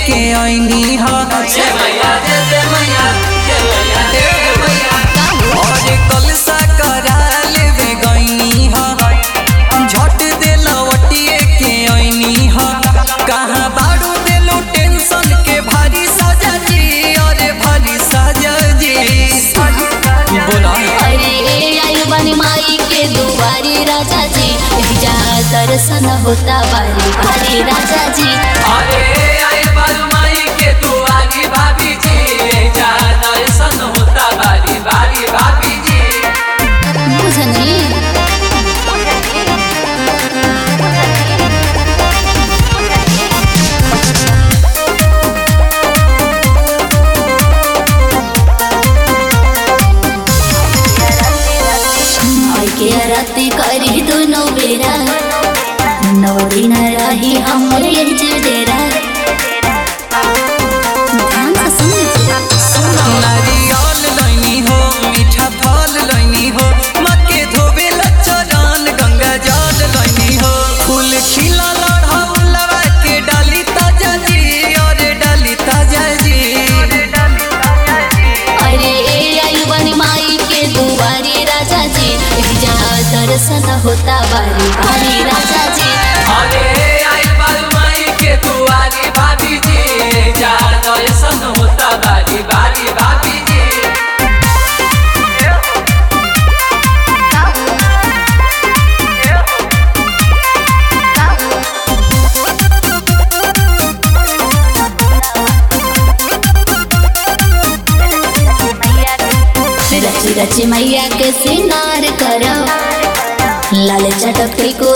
के ऐनी ह जय मैया जय जय मैया जय मैया जय मैया और कलसा करा लेवे गईनी ह झट दे लवटिए के ऐनी ह कहाँ बाड़ू देलू टेंशन के भारी सजा जी अरे भारी सजा जी बोला अरे आयु बनी माई के दुआरी राजा जी जा दर्शन होता बारी बारी राजा जी अरे आए बालू माई के दुआरी भाभी जी जा दर्शन होता बारी बारी भाभी जी बुझनी माई के आरती करी दोनों बेरा नौ दिन रही हमर ये डेरा ध्यान से सुन लीजिए नारियल लैनी हो मीठा फल लैनी हो मक्के धोबे चरण गंगा जल लैनी हो फूल खिला लड़ा के डाली ताजा जी अरे डाली ताजा जी अरे आयु बनी माई के दुआरी राजा जी जा दर्शन होता बारी बारी राजा जी अरे आए बालू माई के दुआरी भाभी जी जा दर्शन होता बारी बारी भाभी जी रची रची मैया के सिंगार करो लाल चटक को